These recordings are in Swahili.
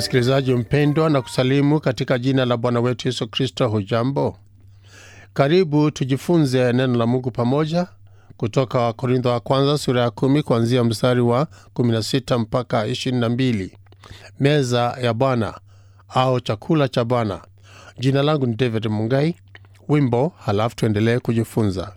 Msikilizaji mpendwa, na kusalimu katika jina la Bwana wetu Yesu Kristo. Hujambo? Karibu tujifunze neno la Mungu pamoja kutoka Wakorintho wa kwanza sura ya kumi kuanzia mstari wa 16 mpaka 22. Meza ya Bwana au chakula cha Bwana. Jina langu ni David Mungai. Wimbo halafu tuendelee kujifunza.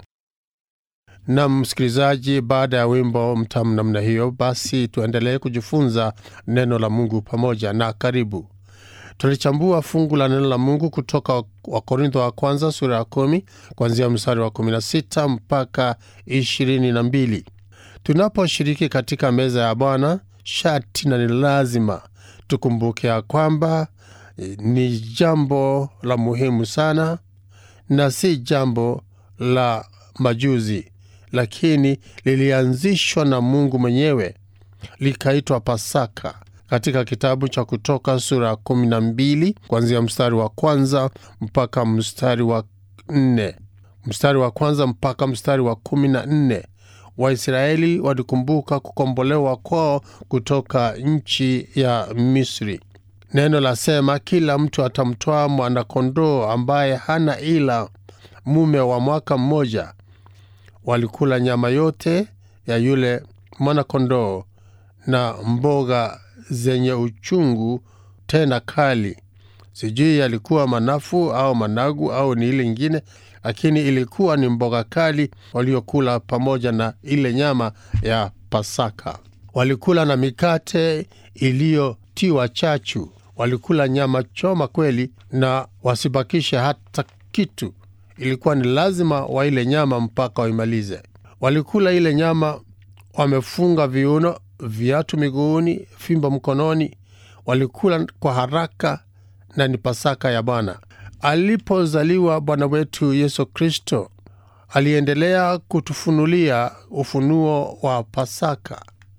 Na msikilizaji, baada ya wimbo mtamu namna hiyo, basi tuendelee kujifunza neno la Mungu pamoja na karibu. Tulichambua fungu la neno la Mungu kutoka Wakorintho wa kwanza sura ya kumi kuanzia mstari wa 16 mpaka 22. Tunaposhiriki katika meza ya Bwana, shati na ni lazima tukumbuke ya kwamba ni jambo la muhimu sana na si jambo la majuzi, lakini lilianzishwa na Mungu mwenyewe likaitwa Pasaka katika kitabu cha Kutoka sura ya kumi na mbili kuanzia mstari wa kwanza mpaka mstari wa nne mstari wa kwanza mpaka mstari wa kumi na nne Waisraeli walikumbuka kukombolewa kwao kutoka nchi ya Misri. Neno lasema, kila mtu atamtoa mwanakondoo ambaye hana ila mume wa mwaka mmoja. Walikula nyama yote ya yule mwanakondoo na mboga zenye uchungu tena kali. Sijui yalikuwa manafu au managu au ni ile ingine, lakini ilikuwa ni mboga kali waliokula pamoja na ile nyama ya Pasaka. Walikula na mikate iliyotiwa chachu. Walikula nyama choma kweli, na wasibakishe hata kitu. Ilikuwa ni lazima waile nyama mpaka waimalize. Walikula ile nyama wamefunga viuno, viatu miguuni, fimbo mkononi. Walikula kwa haraka, na ni Pasaka ya Bwana. Alipozaliwa Bwana wetu Yesu Kristo, aliendelea kutufunulia ufunuo wa Pasaka.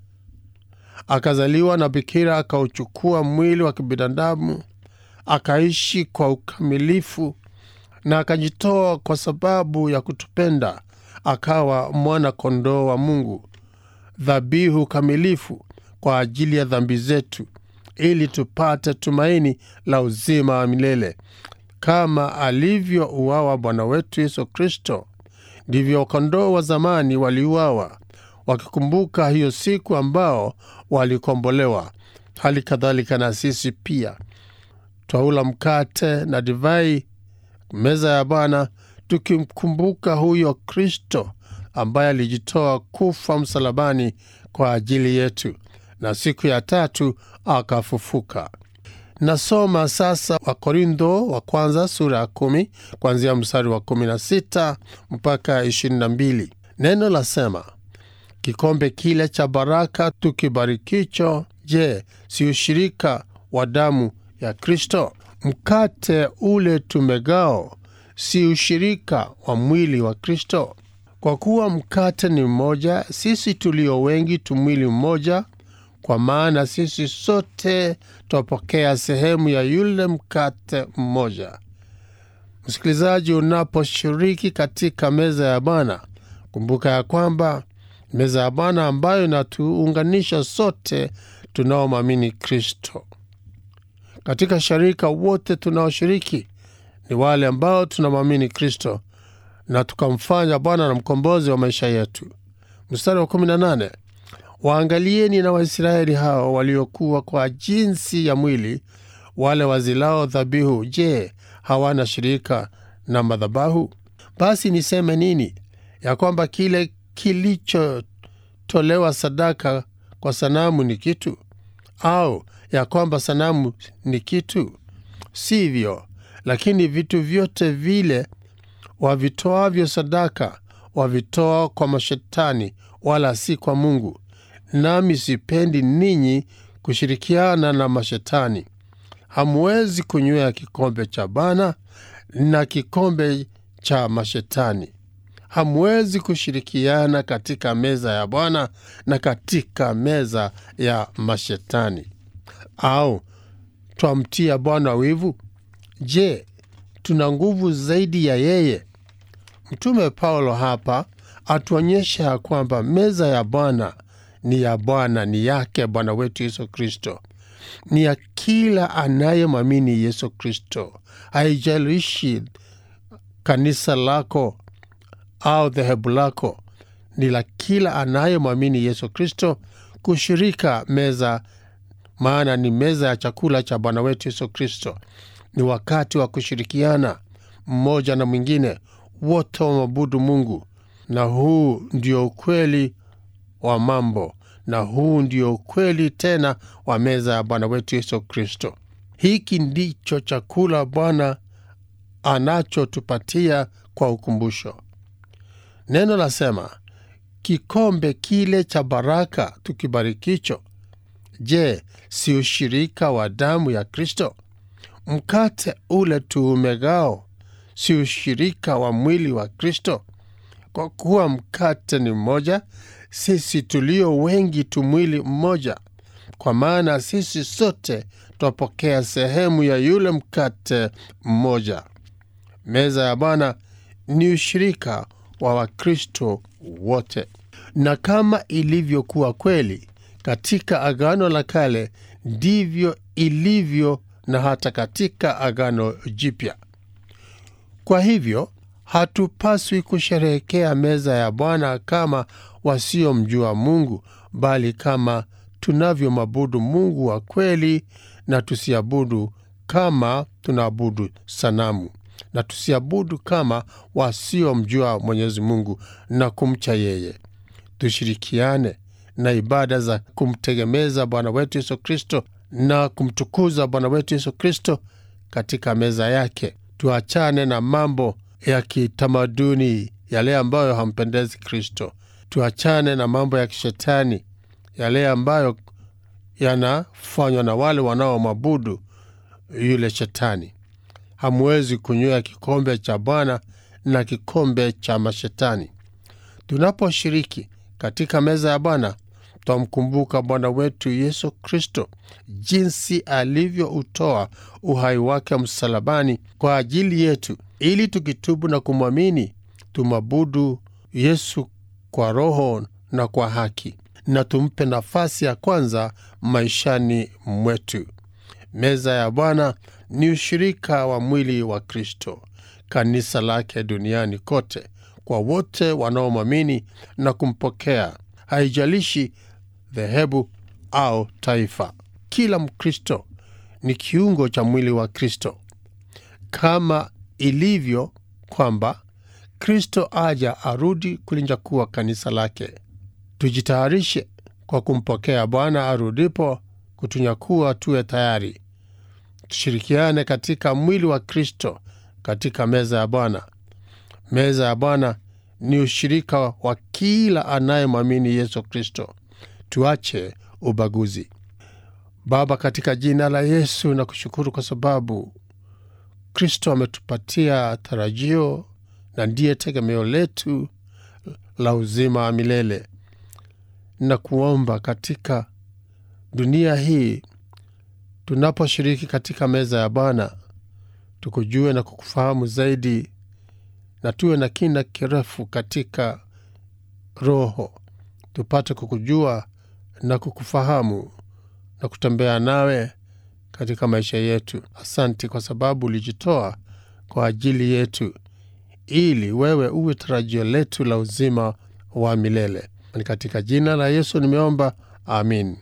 Akazaliwa na bikira, akauchukua mwili wa kibinadamu, akaishi kwa ukamilifu na akajitoa kwa sababu ya kutupenda, akawa mwana kondoo wa Mungu, dhabihu kamilifu kwa ajili ya dhambi zetu, ili tupate tumaini la uzima wa milele. Kama alivyouawa Bwana wetu Yesu Kristo, ndivyo kondoo wa zamani waliuawa, wakikumbuka hiyo siku ambao walikombolewa. Hali kadhalika na sisi pia twaula mkate na divai meza ya Bwana tukimkumbuka huyo Kristo ambaye alijitoa kufa msalabani kwa ajili yetu na siku ya tatu akafufuka. Nasoma sasa Wakorintho wa kwanza sura ya kumi kuanzia mstari wa kumi na sita mpaka ishirini na mbili. Neno lasema, kikombe kile cha baraka tukibarikicho, je, si ushirika wa damu ya Kristo? Mkate ule tumegao si ushirika wa mwili wa Kristo? Kwa kuwa mkate ni mmoja, sisi tulio wengi tu mwili mmoja, kwa maana sisi sote twapokea sehemu ya yule mkate mmoja. Msikilizaji, unaposhiriki katika meza ya Bwana, kumbuka ya kwamba meza ya Bwana ambayo inatuunganisha sote tunaomwamini Kristo. Katika sharika wote tunaoshiriki ni wale ambao tunamwamini Kristo na tukamfanya Bwana na mkombozi wa maisha yetu. Mstari wa 18, waangalieni na Waisraeli hao waliokuwa kwa jinsi ya mwili, wale wazilao dhabihu, je, hawana shirika na madhabahu? Basi niseme nini? Ya kwamba kile kilichotolewa sadaka kwa sanamu ni kitu au ya kwamba sanamu ni kitu? Sivyo. Lakini vitu vyote vile wavitoavyo sadaka wavitoa kwa mashetani, wala si kwa Mungu. Nami sipendi ninyi kushirikiana na mashetani. Hamwezi kunywea kikombe cha Bwana na kikombe cha mashetani. Hamwezi kushirikiana katika meza ya Bwana na katika meza ya mashetani. Au twamtia Bwana wivu? Je, tuna nguvu zaidi ya yeye? Mtume Paulo hapa atuonyesha ya kwamba meza ya Bwana ni ya Bwana, ni yake Bwana wetu Yesu Kristo, ni ya kila anayemwamini Yesu Kristo. Haijalishi kanisa lako au dhehebu lako, ni la kila anayemwamini Yesu Kristo kushirika meza, maana ni meza ya chakula cha Bwana wetu Yesu Kristo. Ni wakati wa kushirikiana mmoja na mwingine, wote wamwabudu Mungu, na huu ndio ukweli wa mambo, na huu ndio ukweli tena wa meza ya Bwana wetu Yesu Kristo. Hiki ndicho chakula Bwana anachotupatia kwa ukumbusho. Neno lasema kikombe kile cha baraka tukibarikicho, je, si ushirika wa damu ya Kristo? Mkate ule tuumegao, si ushirika wa mwili wa Kristo? Kwa kuwa mkate ni mmoja, sisi tulio wengi tu mwili mmoja, kwa maana sisi sote twapokea sehemu ya yule mkate mmoja. Meza ya Bwana ni ushirika wa Wakristo wote, na kama ilivyokuwa kweli katika Agano la Kale, ndivyo ilivyo na hata katika Agano Jipya. Kwa hivyo hatupaswi kusherehekea meza ya Bwana kama wasiomjua Mungu, bali kama tunavyomwabudu Mungu wa kweli, na tusiabudu kama tunaabudu sanamu, na tusiabudu kama wasiomjua Mwenyezi Mungu na kumcha yeye. Tushirikiane na ibada za kumtegemeza Bwana wetu Yesu Kristo na kumtukuza Bwana wetu Yesu Kristo katika meza yake. Tuachane na mambo ya kitamaduni yale ambayo hampendezi Kristo. Tuachane na mambo ya kishetani yale ambayo yanafanywa na wale wanaomwabudu yule shetani. Hamwezi kunywa kikombe cha Bwana na kikombe cha mashetani. Tunaposhiriki katika meza ya Bwana twamkumbuka Bwana wetu Yesu Kristo, jinsi alivyoutoa uhai wake msalabani kwa ajili yetu, ili tukitubu na kumwamini tumwabudu Yesu kwa roho na kwa haki, na tumpe nafasi ya kwanza maishani mwetu. Meza ya Bwana ni ushirika wa mwili wa Kristo, kanisa lake duniani kote, kwa wote wanaomwamini na kumpokea, haijalishi dhehebu au taifa. Kila Mkristo ni kiungo cha mwili wa Kristo, kama ilivyo kwamba Kristo aja arudi kulinyakuwa kanisa lake. Tujitayarishe kwa kumpokea Bwana arudipo kutunyakuwa, tuwe tayari. Tushirikiane katika mwili wa Kristo katika meza ya Bwana. Meza ya Bwana ni ushirika wa kila anayemwamini Yesu Kristo. Tuache ubaguzi. Baba, katika jina la Yesu na kushukuru kwa sababu Kristo ametupatia tarajio na ndiye tegemeo letu la uzima wa milele, na kuomba katika dunia hii tunaposhiriki katika meza ya Bwana tukujue na kukufahamu zaidi, na tuwe na kina kirefu katika roho, tupate kukujua na kukufahamu na kutembea nawe katika maisha yetu. Asanti kwa sababu ulijitoa kwa ajili yetu, ili wewe uwe tarajio letu la uzima wa milele. Ni katika jina la Yesu nimeomba, amin.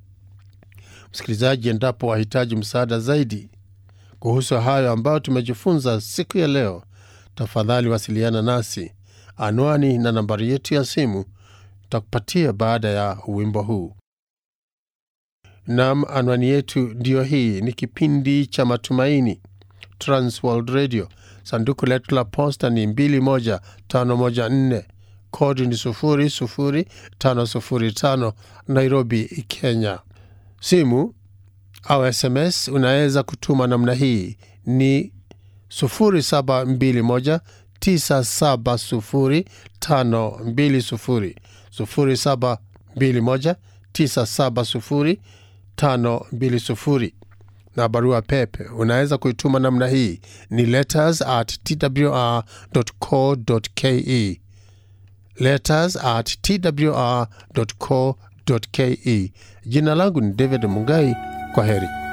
Msikilizaji, endapo wahitaji msaada zaidi kuhusu hayo ambayo tumejifunza siku ya leo, tafadhali wasiliana nasi. Anwani na nambari yetu ya simu takupatia baada ya wimbo huu. Nam, anwani yetu ndiyo hii. Ni kipindi cha Matumaini, Transworld Radio. Sanduku letu la posta ni 21514 kodi ni 00505 Nairobi, Kenya. Simu au SMS unaweza kutuma namna hii ni 0721 970 0721 970 520 na barua pepe unaweza kuituma namna hii ni letters at twr.co.ke, letters at twr.co.ke. Jina langu ni David Mungai. Kwa heri.